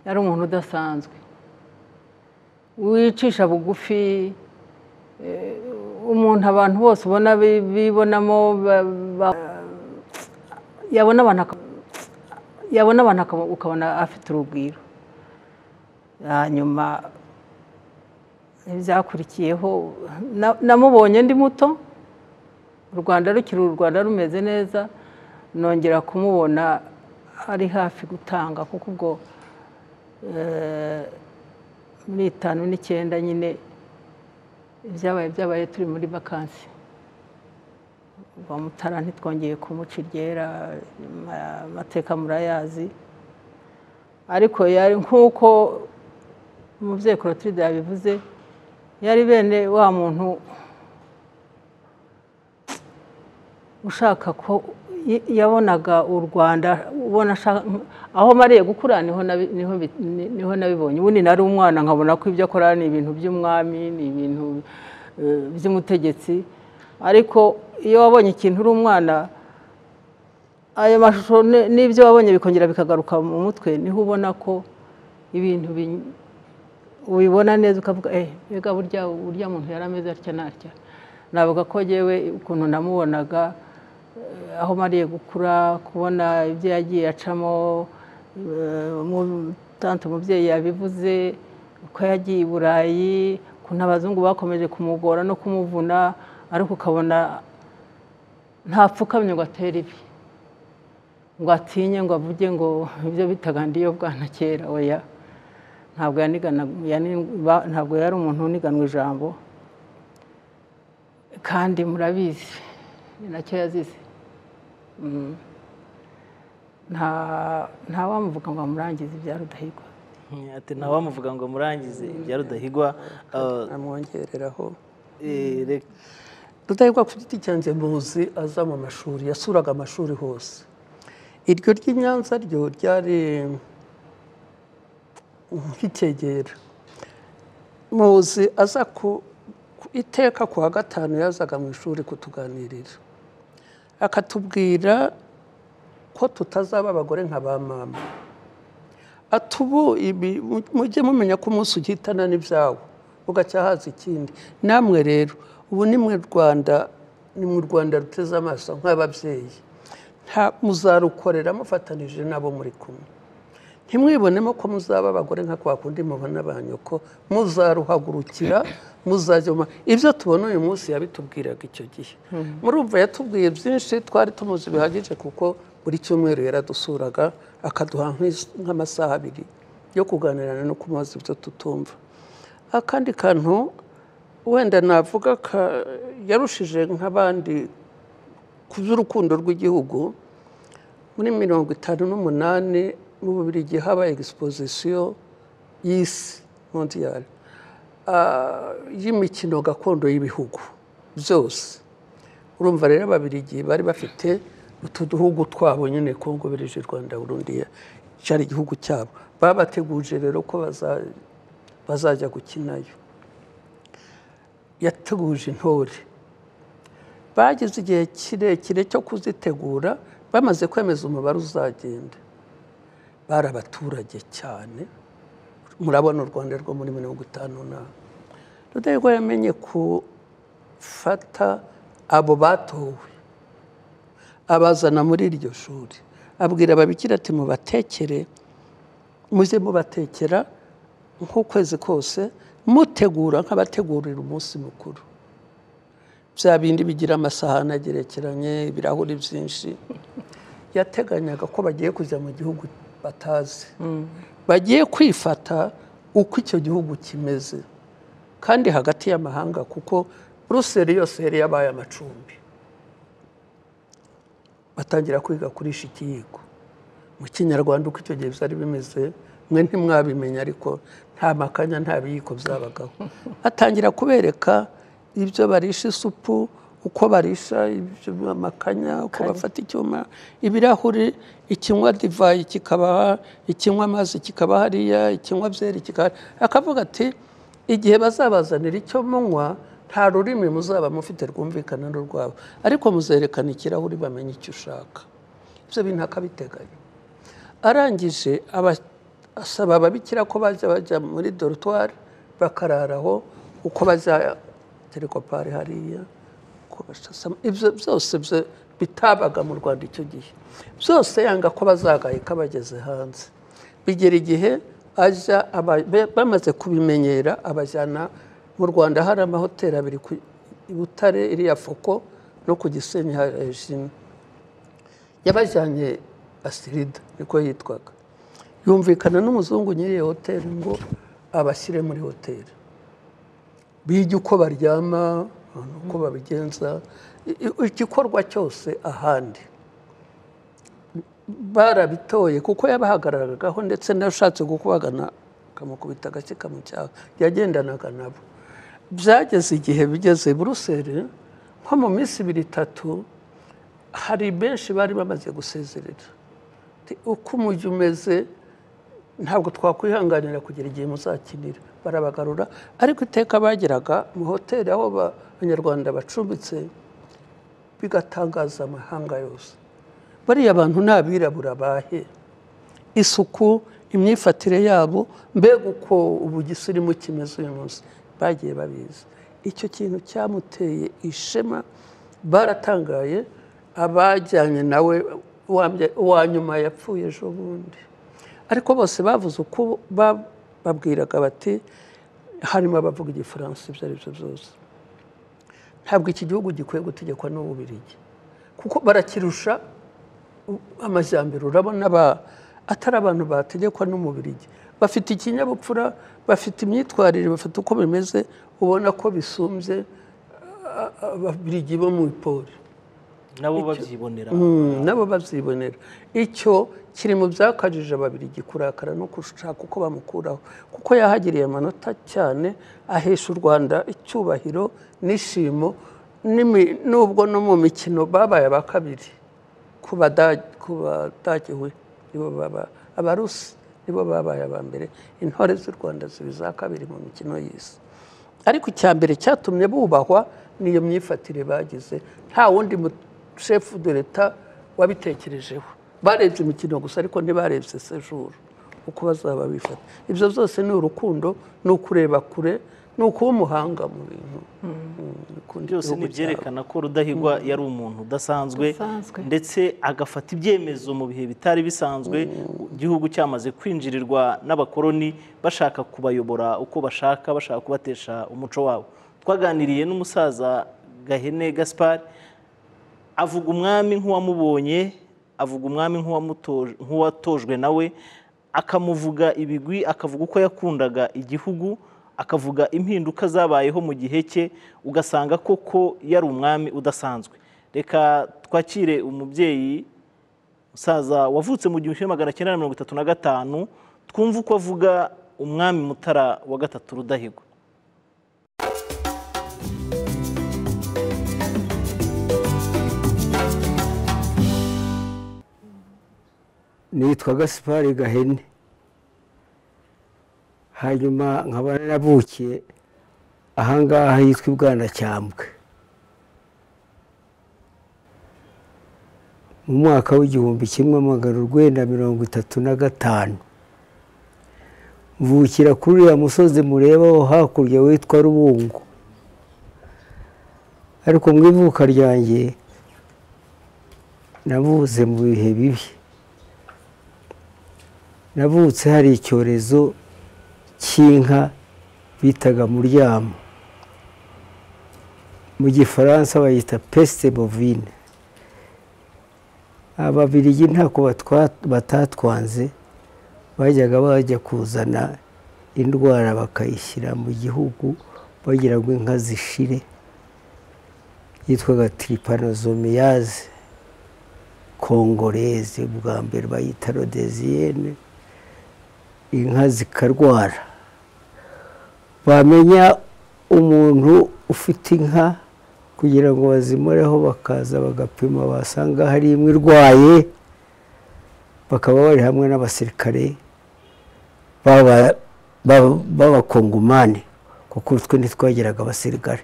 yari umuntu udasanzwe wicisha bugufi eh, umuntu abantu bose ubona bi- bibonamo ba- ba- yabona abantu aka- yabona abantu aka- ukabona afite urugwiro hanyuma ibyakurikiyeho na- namubonye ndi muto u rwanda rukiri u rwanda rumeze neza nongera kumubona ari hafi gutanga kuko ubwo eh, muri itanu n'icyenda nyine ibyabaye byabaye turi muri vakansi uwa mutara ntitwongeye kumuca iryera ama- amateka murayazi ariko yari nk'uko umubyeyi Clotilde yabivuze yari bene wa muntu ushaka ko y- yabonaga u Rwanda ubona ashaka aho mariye gukura niho nabi- niho bi- ni- niho nabibonye ubundi nari umwana nkabona ko ibyo akora ni ibintu by'umwami ni ibintu eh, by'umutegetsi ariko iyo wabonye ikintu uri umwana ayo mashusho ni- n'ibyo wabonye bikongera bikagaruka mu mutwe niho ubona ko ibintu bi- ubibona neza ukavuga eh mbega burya burya muntu yari ameze atya n'atya navuga ko yewe ukuntu namubonaga eh, aho mariye gukura kubona ibyo yagiye acamo eh, umu- tante umubyeyi yabivuze uko yagiye i burayi ukuntu abazungu bakomeje kumugora no kumuvuna ariko ukabona ntapfukamye ngo atere ibi ngo atinye ngo avuge ngo ibyo bitaga ndiyo bwana kera oya ntabwo yaniganaga ntabwo yari umuntu uniganwa ijambo kandi murabizi ni nacyo yazize Mm. nta ntawamuvuga ngo amurangize ibya rudahigwa ati ntawamuvuga ngo murangize ibya rudahigwa eh, amwongereraho eh, rek- rudahigwa ku giti cyanjye muzi aza mu mashuri yasuraga amashuri hose iryo ry'i nyanza ryo ryari nk'icyegera muzi aza ku ku- iteka ku wa gatanu yazaga mu ishuri kutuganirira akatubwira ko tutazaba abagore nka ba mama ati ubu ibi mujye mumenya ko umunsi ugihitana n'ibyawo ugacya haza ikindi namwe rero ubu ni mu rwanda ni mu rwanda ruteze amaso nk'ababyeyi nta muzarukorera mufatanije n'abo muri kumwe ntimwibonemo ko muzaba abagore nka kwa kundi mubona ba nyoko muzaruhagurukira muzajyoma ibyo tubona uyu munsi yabitubwiraga icyo gihe murumva yatubwiye byinshi twari tumuzi bihagije kuko buri cyumweru yaradusuraga akaduha nk'is- nk'amasaha abiri yo kuganirana no kumubaza ibyo tutumva akandi kantu wenda navuga ka- yarushije nk'abandi ku by'urukundo rw'igihugu muri mirongo itanu n'umunani mu bubirigi habaye egisipozisiyo y'isi mondiyari ah, y'imikino gakondo y'ibihugu byose urumva rero ababirigi bari bafite utu duhugu twabo nyine kongo birije rwanda burundi cyari igihugu cyabo babateguje rero ko baza- bazajya gukinayo yateguje intore bagize igihe kirekire cyo kuzitegura bamaze kwemeza umubare uzagenda bari abaturage cyane murabona u rwanda rwo muri mirongo itanu na rudahigwa yamenye gufata abo batowe abazana muri iryo shuri abwira ababikira ati mubatekere mujye mubatekera nk'ukwezi kose mutegura nk'abategurira umunsi mukuru bya bindi bigira amasahani agerekeranye ibirahuri byinshi yateganyaga ko bagiye kujya mu gihugu batazi bagiye kwifata uko icyo gihugu kimeze kandi hagati y'amahanga kuko buruseli yose yari yabaye amacumbi batangira kwiga kurisha ikiyiko mu kinyarwanda uko icyo gihe byari bimeze mwe ntimwabimenya ariko nta makanya nta biyiko byabagaho atangira kubereka ibyo barisha isupu uko barisha ibyo makanya uko bafata icyuma ibirahuri ikinywa divayi kikabaha ikinywa amazi kikaba hariya ikinywa byeri kikaba akavuga ati igihe bazabazanira icyo munywa nta rurimi muzaba mufite rwumvikana n'urwabo ariko muzerekana ikirahuri bamenye icyo ushaka ibyo bintu akabiteganya arangije aba- asaba ababikira ko bajya bajya muri dorutwari bakararaho uko bajya terekopari hariya uko bashasama ibyo byose byo bitabaga mu rwanda icyo gihe byose yanga ko bazagahika bageze hanze bigera igihe ajya aba- be- bamaze kubimenyera abajyana mu rwanda hari amahoteli abiri ku- i butare iriya foko no ku gisenyi hari rejime yabajyanye asirida niko yitwaga yumvikana n'umuzungu nyiri iyo hoteli ngo abashyire muri hoteli bige uko baryama uko babigenza i- i- igikorwa cyose ahandi barabitoye kuko yabahagararagaho ndetse n'ashatse gukubagana akamukubita agake kamucyaha yagendanaga nabo byageze igihe bigeze buruseli nko mu minsi ibiri itatu hari benshi bari bamaze gusezerera Ati, uko umujyi umeze ntabwo twakwihanganira kugira igihe muzakinira barabagarura ariko iteka bageraga mu hoteli aho ba- abanyarwanda bacumbitse bigatangaza amahanga yose bariya bantu ni abirabura bahe isuku imyifatire yabo mbega uko ubu gisirimu kimeze uyu munsi bagiye babizi icyo kintu cyamuteye ishema baratangaye abajyanye nawe uwambye- uwa nyuma yapfuye ejo bundi ariko bose bavuze uko ba- babwiraga bati harimo abavuga igifaransa ibyo ari byo byose ntabwo iki gihugu gikwiye gutegekwa n'ububirigi kuko barakirusha amajyambere urabona ba- atari abantu bategekwa n'umubirigi bafite ikinyabupfura bafite imyitwarire bafite uko bimeze ubona ko bisumbye a- a- ababirigi bo mu ipori nabo babyibonera Mm, nabo babyibonera icyo kiri mu byakajije ababirigi kurakara no gushaka uko bamukuraho kuko yahagiriye amanota cyane ahesha u rwanda icyubahiro n'ishimo n'imi- nubwo no mu mikino babaye aba kabiri ku Bada- ku badagiwe nibo baba abarusi nibo babaye aba mbere intore z'u rwanda ziba iza kabiri mu mikino y'isi ariko icya mbere cyatumye bubahwa niyo myifatire bagize nta wundi shefu de leta wabitekerejeho barebye imikino gusa ariko ntibarebye sejuru uko bazaba bifata ibyo byose ni urukundo ni ukureba kure ni ukuba umuhanga mu bintu Mm, ukunda byose igihugu ni ibyerekana ko Rudahigwa yari umuntu udasanzwe Udasanzwe. ndetse agafata ibyemezo mu bihe bitari bisanzwe igihugu cyamaze kwinjirirwa n'abakoloni bashaka kubayobora uko bashaka bashaka kubatesha umuco wabo twaganiriye n'umusaza Gahene Gaspard avuga umwami nk'uwamubonye avuga umwami nk'uwamuto- nk'uwatojwe nawe akamuvuga ibigwi akavuga uko yakundaga igihugu akavuga impinduka zabayeho mu gihe cye ugasanga koko yari umwami udasanzwe reka twakire umubyeyi musaza wavutse mu gihumbi kimwe magana cyenda na mirongo itatu na gatanu twumve uko avuga umwami mutara wa gatatu rudahigwa nitwa gasipari gahene hanyuma nkaba naravukiye ahangaha hitwa ibwanacyambwe mu mwaka w'igihumbi kimwe magana urwenda mirongo itatu na gatanu mvukira kuri uriya musozi mureba wo hakurya witwa rubungu ariko mu ivuka ryanjye navuze mu bihe bibi navutse hari icyorezo cy'inka bitaga muryamo mu gifaransa bayita pesite bovine ababirigi ntako batwa- batatwanze bajyaga bajya kuzana indwara bakayishyira mu gihugu bagira ngo inka zishire yitwaga tiripanozomiyaze kongoreze bwa mbere bayita rodeziyene inka zikarwara bamenya umuntu ufite inka kugira ngo bazimureho bakaza bagapima basanga hari imwe irwaye bakaba bari hamwe n'abasirikare baba- baba- b'abakongomani kuko twe ntitwagiraga abasirikare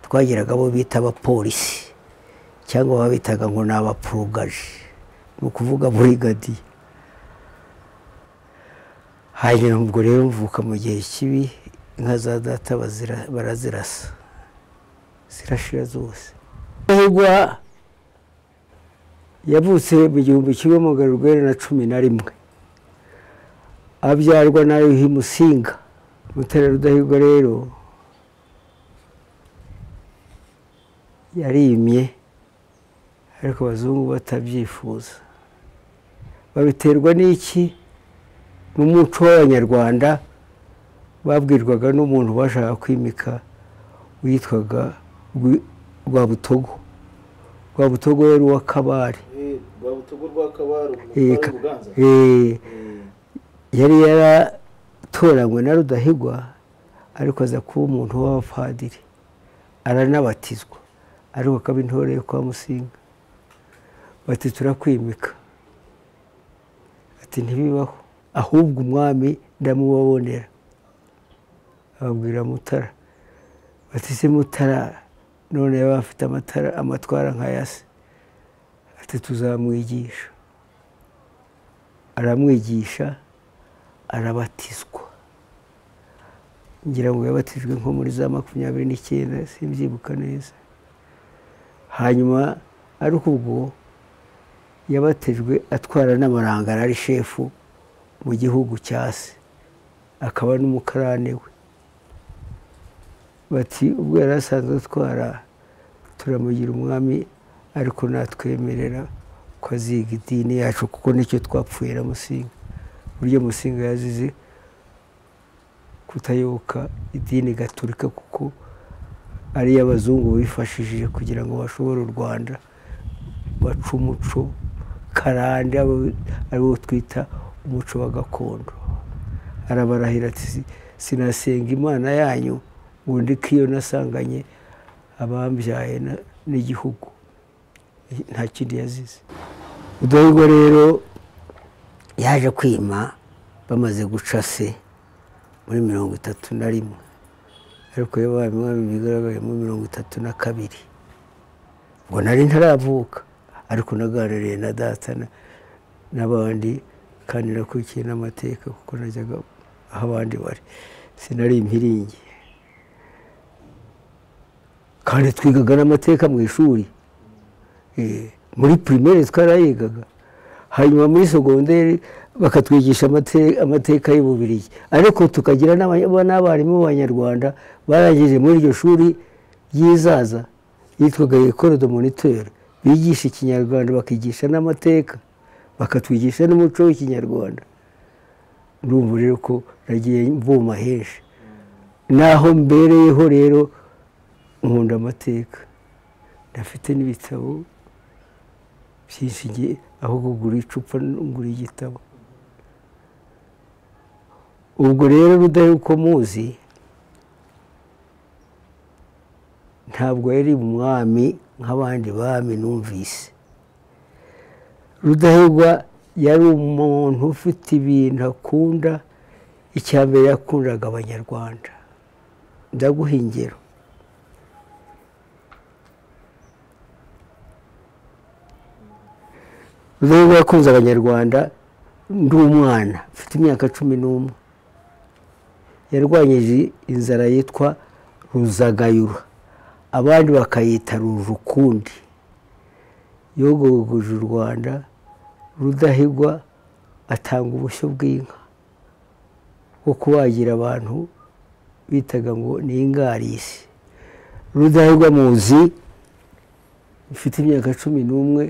twagiraga abo bita abapolisi cyangwa babitaga ngo ni abaporogaje ni ukuvuga burigadiye hanyuma ubwo rero mvuka mu gihe kibi inka za data bazira- barazirasa zirashira zose rudahigwa yavutse mu gihumbi kimwe magana urwenda na cumi na rimwe abyarwa na yuhi musinga mutara rudahigwa rero yarimye ariko abazungu batabyifuza babiterwa n'iki n'umuco w'abanyarwanda babwirwaga n'umuntu bashaka kwimika witwaga Rwi- Rwabutogo Rwabutogo yari uwa kabare Eh, ka- eh, yari yaratoranywe na rudahigwa ariko aza kuba umuntu w'abapadiri aranabatizwa ariko akaba intore yo kwa musinga bati turakwimika ati ntibibaho ahubwo umwami ndamubabonera ababwira mutara bati se mutara none yaba afite amatara amatwara nk'aya se ati tuzamwigisha aramwigisha arabatizwa ngira ngo yabatijwe nko muri za makumyabiri n'icyenda simbyibuka neza hanyuma ariko ubwo yabatejwe atwara n'amarangara ari shefu mu gihugu cya se akaba n'umukarane we bati ubwo yari asanzwe atwara turamugira umwami ariko natwemerera ko aziga idini yacu kuko nicyo twapfuye na musinga uburyo musinga yazize kutayoboka idini gaturika kuko ariyo abazungu bifashishije kugira ngo bashobore u rwanda baca umuco karande ariwo twita umuco wa gakondo arabarahira ati sinasenga imana yanyu ngo ndike iyo nasanganye abambyaye n'igihugu nta kindi yazize ubwo rero yaje kwima bamaze guca se muri mirongo itatu na rimwe ariko iyo mwami bigaragaye muri mirongo itatu na kabiri ngo nari ntaravuka ariko naganiriye na data n'abandi kandi nakurikiye n'amateka kuko najyaga aho abandi bari sinari impiringi kandi twigaga n'amateka mu ishuri muri pirimeri twarayigaga hanyuma muri sogonderi bakatwigisha amateka y'ububirigi ariko tukagira n'abarimu b'abanyarwanda barangije muri iryo shuri ry'izaza yitwaga ekoro do monitere bigisha ikinyarwanda bakigisha n'amateka bakatwigisha n'umuco w'ikinyarwanda urumva rero ko nagiye mvuma henshi naho mbereyeho rero nkunda amateka ndafite n'ibitabo byinshi aho kugura icupa ngura igitabo ubwo rero rudaheruka muzi ntabwo yari umwami nk'abandi bami numvise rudahigwa yari umuntu ufite ibintu akunda icya mbere yakundaga abanyarwanda ndaguha ingero rudahigwa yakunze abanyarwanda ndi umwana mfite imyaka cumi n'umwe yarwanyije inzara yitwa ruzagayura abandi bakayita rujukundi yogogoje u rwanda rudahigwa atanga ubushyo bw'inka bwo kubagira abantu bitaga ngo ni ingarisi rudahigwa muzi ufite imyaka cumi n'umwe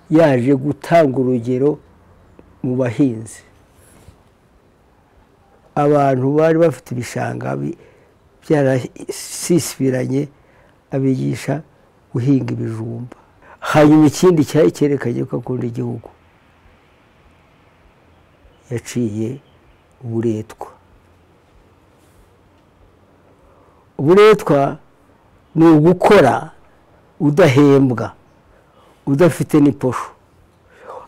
yaje gutanga urugero mu bahinzi abantu bari bafite ibishanga byarasisibiranye abigisha guhinga ibijumba hanyuma ikindi cyari cyerekanye ko akunda igihugu yaciye uburetwa uburetwa ni ugukora udahembwa udafite n'iposho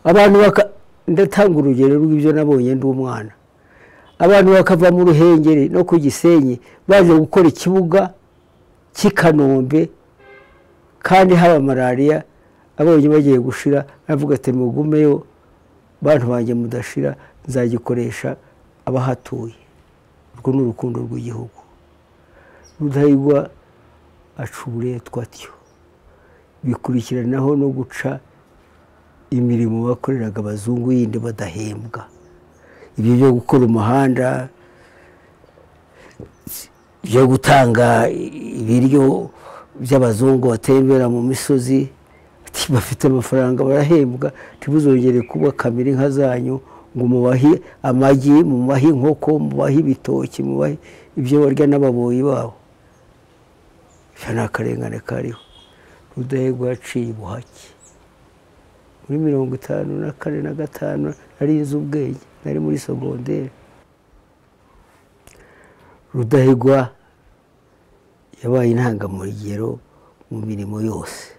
abantu ndatanga urugero rw'ibyo nabonye ndi umwana abantu bakava mu ruhengeri no ku gisenyi baje gukora ikibuga cy'i kanombe kandi haba malariya abonye bagiye gushira navuga ati mugumeyo bantu banjye mudashira nzagikoresha abahatuye urwo ni urukundo rw'igihugu rudahigwa aca uburetwa atyo bikurikiranaho no guca imirimo bakoreraga abazungu yindi badahembwa ibyo byo gukora umuhanda byo gutanga ibiryo by'abazungu batembera mu misozi bafite amafaranga barahembwa ntibuzongere kuba kamera inka zanyu ngo mubahe amagi mubahe inkoko mubahe ibitoki mubahe ibyo barya n'ababoyi babo ibyo ni akarengane kariho rudahigwa yaciye ubuhake muri mirongo itanu na kane na gatanu nari inzu ubwenge nari muri sogonderi rudahigwa yabaye intangamurugero mu mirimo yose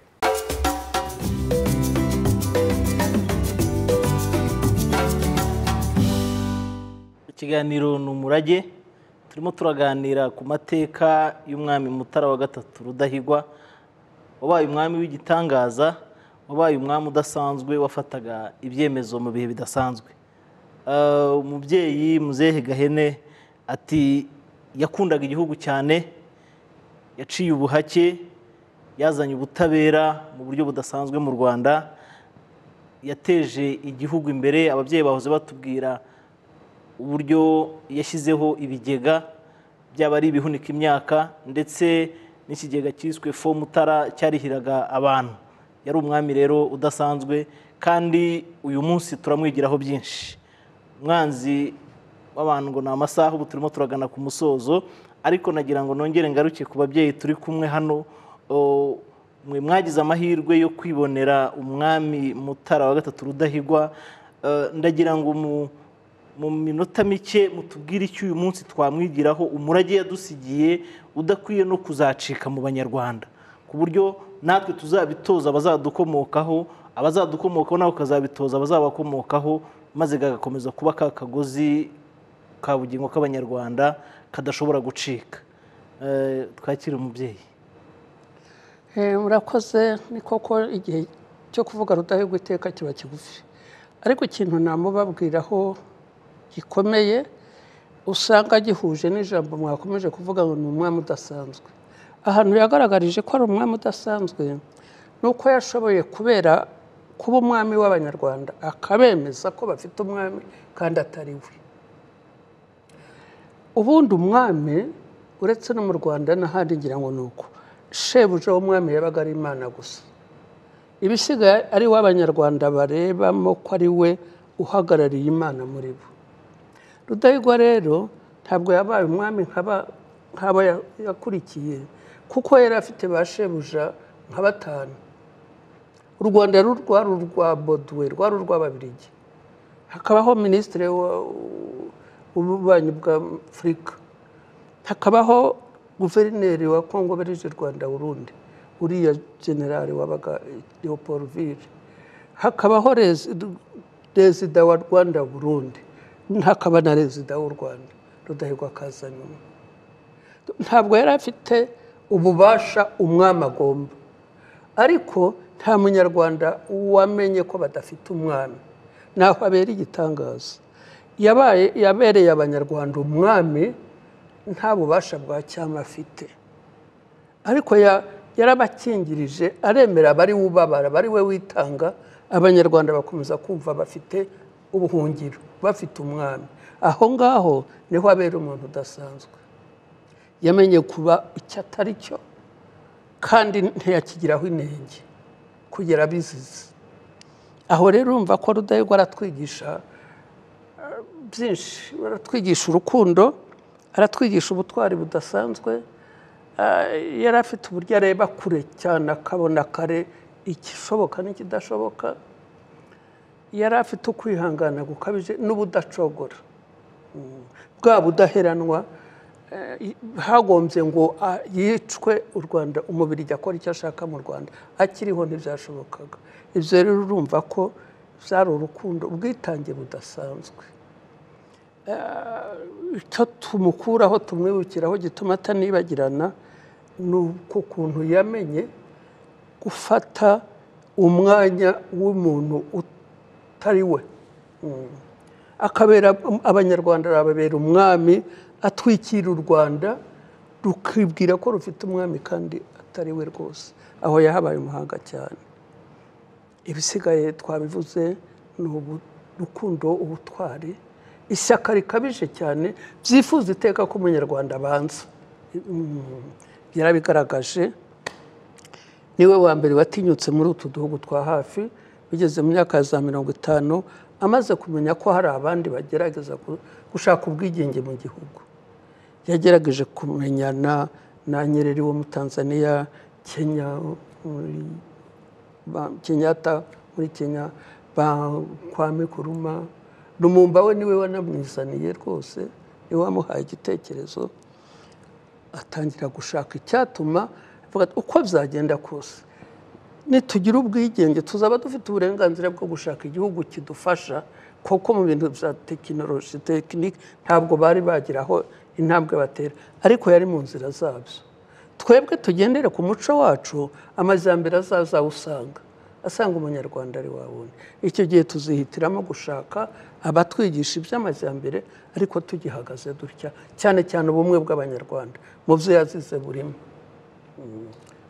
ikiganiro ni umurage turimo turaganira ku mateka y'umwami mutara wa gatatu rudahigwa wabaye umwami w'igitangaza wabaye umwami udasanzwe wafataga ibyemezo mu bihe bidasanzwe umubyeyi muzehe gahene ati yakundaga igihugu cyane yaciye ubuhake yazanye ubutabera mu buryo budasanzwe mu rwanda yateje igihugu imbere ababyeyi bahoze batubwira uburyo yashyizeho ibigega byaba ari ibihunika imyaka ndetse n'ikigega cyiswe fo mutara cyarihiraga abantu yari umwami rero udasanzwe kandi uyu munsi turamwigiraho byinshi umwanzi w'abantu ngo ni amasaha ubu turimo turagana ku musozo ariko nagira ngo nongere ngaruke ku babyeyi turi kumwe hano mwe mwagize amahirwe yo kwibonera umwami mutara wa gatatu rudahigwa ndagira ngo mu minota mike mutubwire icyo uyu munsi twamwigiraho umurage yadusigiye udakwiye no kuzacika mu banyarwanda ku buryo natwe tuzabitoza abazadukomokaho abazadukomokaho nawe ukazabitoza abazabakomokaho maze kagakomeza kuba ka kagozi ka bugingo k'abanyarwanda kadashobora gucika twakire umubyeyi murakoze ni koko igihe cyo kuvuga rudahigwa iteka kiba kigufi ariko ikintu namubabwiraho gikomeye usanga gihuje n'ijambo mwakomeje kuvuga ngo ni umwami udasanzwe ahantu yagaragarije ko ari umwami udasanzwe ni uko yashoboye kubera kuba umwami w'abanyarwanda akabemeza ko bafite umwami kandi atari we ubundi umwami uretse no mu rwanda n'ahandi ngira ngo ni uko shebuja w'umwami yabaga ari imana gusa ibisigaye ari we abanyarwanda barebamo ko ari we uhagarariye imana muri bo rudahigwa rero ntabwo yabaye umwami nk'aba yakurikiye kuko yari afite ba shebuja nka batanu u rwanda rwari urwa boduwe rwari urw'ababirigi hakabaho minisitiri w'ububanyi bwa afurika hakabaho guverineri wa kongo berije rwanda burundi uriya generale wabaga leopold ville hakabaho rezida wa rwanda burundi hakaba na rezida w'u rwanda rudahigwa akaza nyuma ntabwo yari afite ububasha umwami agomba ariko nta munyarwanda wamenye ko badafite umwami naho abera igitangaza yabereye abanyarwanda umwami nta bubasha bwa cyama afite ariko yarabakingirije aremera abari wubabara bari we witanga abanyarwanda bakomeza kumva bafite ubuhungiro bafite umwami aho ngaho niho abera umuntu udasanzwe yamenye kuba icyo atari cyo kandi ntiyakigiraho inenge kugera bizizi aho rero urumva ko rudahigwa aratwigisha byinshi aratwigisha urukundo aratwigisha ubutwari budasanzwe yari afite uburyo areba kure cyane akabona kare igishoboka n'ikidashoboka yari afite ukwihangana gukabije n'ubudacogora bwa budaheranwa hagombye ngo yicwe u rwanda umubiri akora icyo ashaka mu rwanda akiriho ntibyashobokaga ibyo rero urumva ko byari urukundo ubwitange budasanzwe icyo tumukuraho tumwibukiraho gituma atanibagirana ni ukuntu yamenye gufata umwanya w'umuntu utari we akabera abanyarwanda arababera umwami atwikira u rwanda rukibwira ko rufite umwami kandi atari we rwose aho yahabaye umuhanga cyane ibisigaye twabivuze ni urukundo ubutwari ishyaka rikabije cyane byifuza iteka ko umunyarwanda abanza yarabigaragaje niwe wa mbere watinyutse muri utu duhugu twa hafi bigeze mu myaka ya za mirongo itanu amaze kumenya ko hari abandi bagerageza gushaka ubwigenge mu gihugu yagerageje kumenyana na nyereri wo mu tanzania kenya kenyatta muri kenya kwame kuruma rumumba we niwe wanamwizaniye rwose niwe wamuhaye igitekerezo atangira gushaka icyatuma uko byagenda kose nitugira ubwigenge tuzaba dufite uburenganzira bwo gushaka igihugu kidufasha kuko mu bintu bya tekinoloji tekinike ntabwo bari bagira aho intambwe batera ariko yari mu nzira zabyo twebwe tugendere ku muco wacu amajyambere azaza usanga asanga umunyarwanda ari wabonye icyo gihe tuzihitiramo gushaka abatwigisha iby'amajyambere ariko tugihagaze dutya cyane cyane ubumwe bw'abanyarwanda mu byo yazize burimo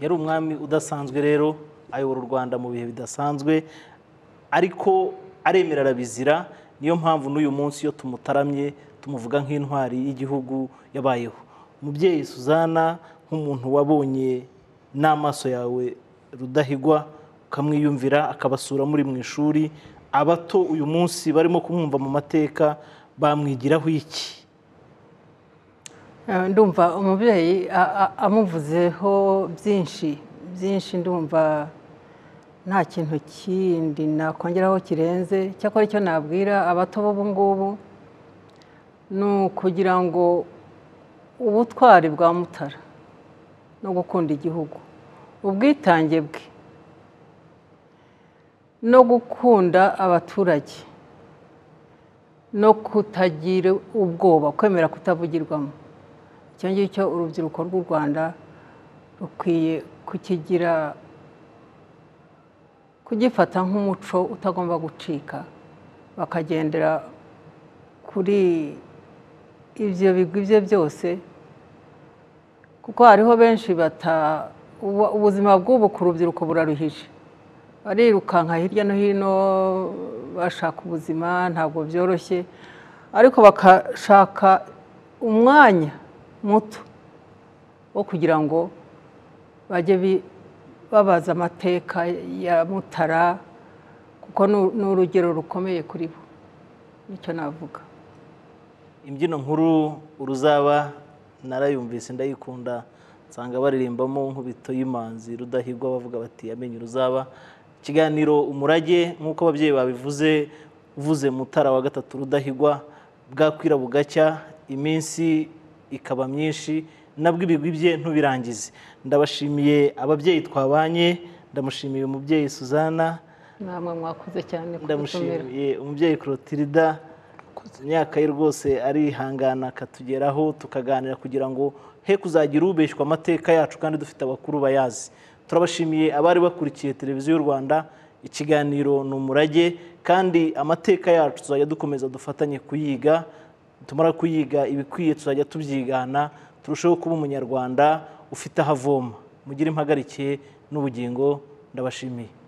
yari umwami udasanzwe rero ayobora u rwanda mu bihe bidasanzwe ariko aremera arabizira niyo mpamvu n'uyu munsi iyo tumutaramye tumuvuga nk'intwari y'igihugu yabayeho umubyeyi suzana nk'umuntu wabonye n'amaso yawe rudahigwa ukamwiyumvira akabasura muri mu ishuri abato uyu munsi barimo kumwumva mu mateka bamwigiraho iki Eh, ndumva umubyeyi a- a- amuvuzeho byinshi byinshi ndumva nta kintu kindi nakongeraho kirenze cyakora icyo nabwira abato b'ubu ngubu ni ukugira ngo ubutwari bwa mutara no gukunda igihugu ubwitange bwe no gukunda abaturage no kutagira ubwoba kwemera kutavugirwamo icyo ngicyo urubyiruko rw'u rwanda rukwiye kukigira kugifata nk'umuco utagomba gucika bakagendera kuri ibyo bigwi bye byose kuko hariho benshi bata ubu- ubuzima bw'ubu ku rubyiruko buraruhije barirukanka hirya no hino bashaka ubuzima ntabwo byoroshye ariko bakashaka umwanya muto wo kugira ngo bajye bi- babaza amateka ya mutara kuko ni- ni urugero rukomeye kuri bo nicyo navuga imbyino nkuru uruzaba narayumvise ndayikunda nsanga baririmbamo nk'ubito y'imanzi rudahigwa bavuga bati yamenye uruzaba ikiganiro umurage nk'uko ababyeyi babivuze uvuze mutara wa gatatu rudahigwa bwakwira bugacya iminsi ikaba myinshi nabwo ibigwi bye ntubirangize ndabashimiye ababyeyi twabanye ndamushimiye umubyeyi suzana namwe mwakoze cyane kudutumira ndamushimiye umubyeyi Clotilda imyaka ye rwose arihangana akatugeraho tukaganira kugira ngo he kuzagira ubeshywa amateka yacu kandi dufite abakuru bayazi turabashimiye abari bakurikiye televiziyo y'u rwanda ikiganiro ni umurage kandi amateka yacu tuzajya dukomeza dufatanye kuyiga tumara kuyiga ibikwiye tuzajya tubyigana turusheho kuba umunyarwanda ufite aho avoma mugire impagarikiye n'ubugingo ndabashimiye